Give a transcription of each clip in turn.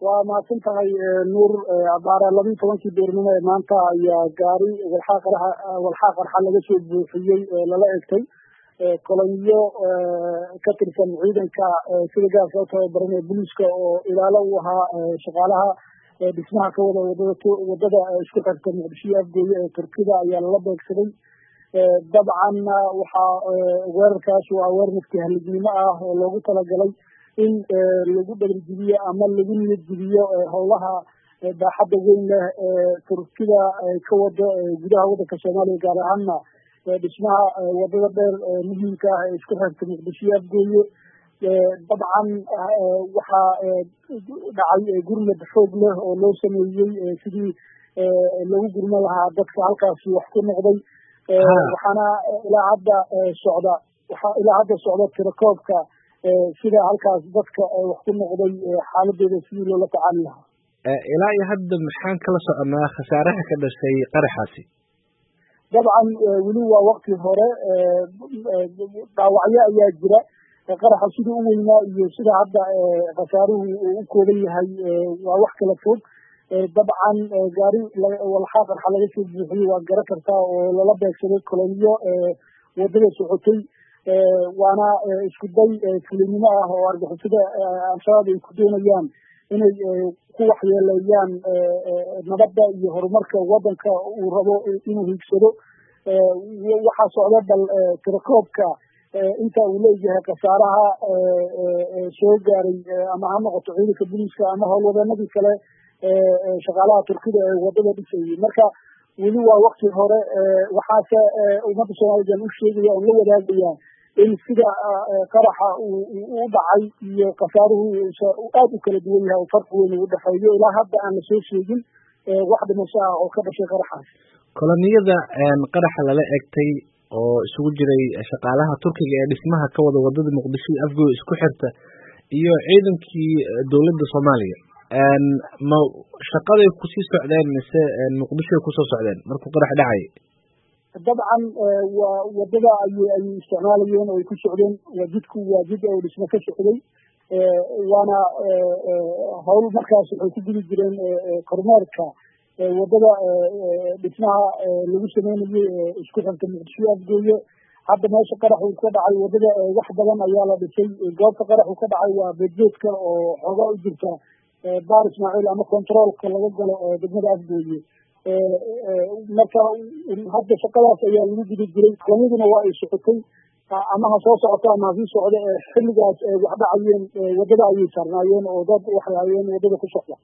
waa mahadsan tahay nuur abaara labiiyi tobankii beernimo ee maanta ayaa gaari walxaa qarxa walxaa qarxa laga soo buuxiyey lala egtay kolonyo ka tirsan ciidanka sida gaarka u tababaran ee booliiska oo ilaalo u ahaa shaqaalaha dhismaha ka wada wadada wadada isku xirta muqdisho iyo afgooye ee turkida ayaa lala beegsaday dabcan waxaa weerarkaas waa weerar naftihalignimo ah oo loogu talagalay in lagu dhabarjibiyo ama lagu niyadjibiyo howlaha baaxadda weyn leh ee turkida ka wado gudaha waddanka soomaaliya gaar ahaana dhismaha wadada dheer muhiimka ah ee isku xirta muqdisho iyo afgooye dabcan waxaa dhacay gurmad xoog leh oo loo sameeyey sidii lagu gurman lahaa dadka halkaasi wax ku noqday waxaana ilaa hadda socda waxaa ilaa hadda socda tirakoobka sida halkaas dadka wax ku noqday xaaladooda sidii loola tacaali lahaa ilaa iyo hadda maxaan kala soconaa khasaaraha ka dhashay qaraxaasi dabcan weli waa wakti hore dhaawacyo ayaa jira qaraxa sidii u weynaa iyo sida hadda khasaaruhu uu u kooban yahay waa wax kala fog dabcan gaari walxaa qarxa laga soo buuxiyey waa gara kartaa oo lala beegsaday kolonyo wadada socotay waana isku day fulinimo ah oo argixisada al-shabaab ay ku doonayaan inay ku waxyeeleeyaan nabadda iyo horumarka waddanka uu rabo inuu hiigsado waxaa socda bal tirakoobka inta uu leeyahay khasaaraha soo gaaray ama ha noqoto ciidanka booliiska ama howlwadeenadii kale shaqaalaha turkida ee wadada dhisayay marka weli waa wakti hore waxaase ummadda soomaalidan u sheegaya oon la wadaagaya in sida qaraxa u dhacay iyo khasaaruhu aad u kala duwan yahay oo farqi weyn ugu dhexeeyo ilaa hadda aan lasoo sheegin wax dhimasho ah oo ka dhashay qaraxaas koloniyada qaraxa lala egtay oo isugu jiray shaqaalaha turkiga ee dhismaha ka wada wadada muqdisho iyo afgooy isku xirta iyo ciidankii dowladda soomaaliya ma shaqaday kusii socdeen mise muqdishoay kusoo socdeen markuu qarax dhacay dabcan waa wadada ayay ayay isticmaalayeen oo ay ku socdeen waa jidku waa jid oo dhismo ka socday waana hawl markaas waxay ku gudi jireen kormeerka wadada dhismaha lagu sameynayay isku xirta muqdisho afgooye hadda meesha qaraxu ka dhacay wadada wax badan ayaa la dhisay goobta qaraxu ka dhacay waa beedbeedka oo xoogaa u jirta baar ismaaciil ama controolka laga galo degmada afgooye marka hadda shaqadaas ayaa lagu guda jiray kolonyaduna waa ay socotay ama ha soo socoto ama hasii socdo xilligaas wax dhacayeen wadada ayay saarnaayeen oo dad waxay hayeen wadada ku socda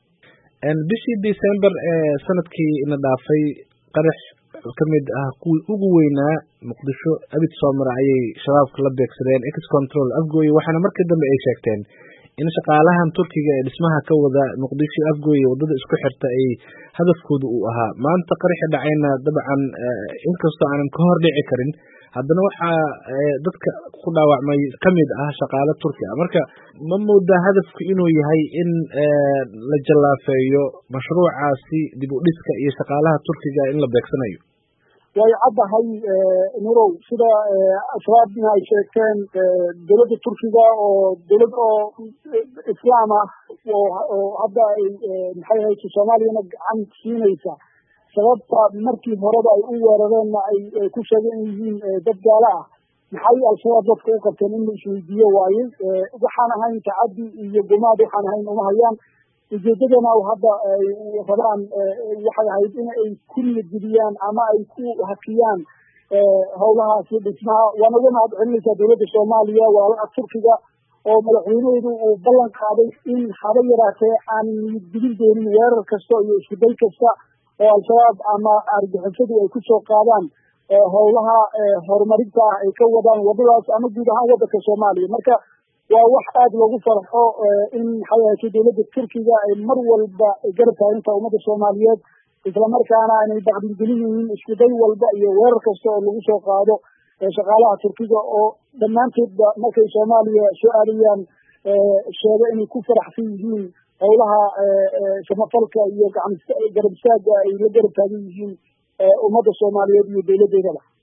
bishii december ee sanadkii ina dhaafay qarax kamid ah kuwii ugu weynaa muqdisho abid soomar ayay shabaabka la beegsadeen ex control afgooye waxaana markii dambe ay sheegteen in shaqaalahan turkiga ee dhismaha ka wada muqdisho afgooye wadada isku xirta ay hadafkooda uu ahaa maanta qaraxi dhacayna dabcan inkastoo aanan ka hor dhici karin haddana waxaa dadka ku dhaawacmay kamid ah shaqaale turki ah marka ma moodaa hadafku inuu yahay in la jallaafeeyo mashruucaasi dib u dhiska iyo shaqaalaha turkiga in la beegsanayo way caddahay nurow sida ashabaabna ay sheegteen dowladda turkiga oo dowlad oo islaam ah oo hadda ay maxay hayso soomaaliyana gacan siinaysa sababta markii horeba ay u weerareenna ay ku sheegeen in yihiin dad gaalo ah maxay al-shabaab dadka u qabteen in la isweydiiyo waaye waxaan ahayn tacaddi iyo gumaad waxaan ahayn uma hayaan ujeedadana hadda ay rabaan waxay ahayd in ay ku niyadgeliyaan ama ay ku hakiyaan howlahaasi dhismaha waana uga mahad celinaysaa dowladda soomaaliya walaalaha turkiga oo madaxweynaheedu uu ballan qaaday in haba yaraatee aan niyadgelin doonin weerar kasta iyo iskuday kasta oo al-shabaab ama argixisadu ay kusoo qaadaan howlaha horumarinta ah ay ka wadaan wadadaas ama guud ahaan waddanka soomaaliya marka waa wax aada loogu farxo in maxay ahayto dowladda turkiga ay mar walba garab taaginta ummadda soomaaliyeed islamarkaana aanay baqdingelin yihiin iskuday walba iyo weerar kasta oo lagu soo qaado shaqaalaha turkiga oo dhammaantoodba markay soomaaliya soo aadayaan sheega inay ku faraxsan yihiin howlaha samafalka iyo garab istaaga ay la garab taagan yihiin ummadda soomaaliyeed iyo dowladdeedaba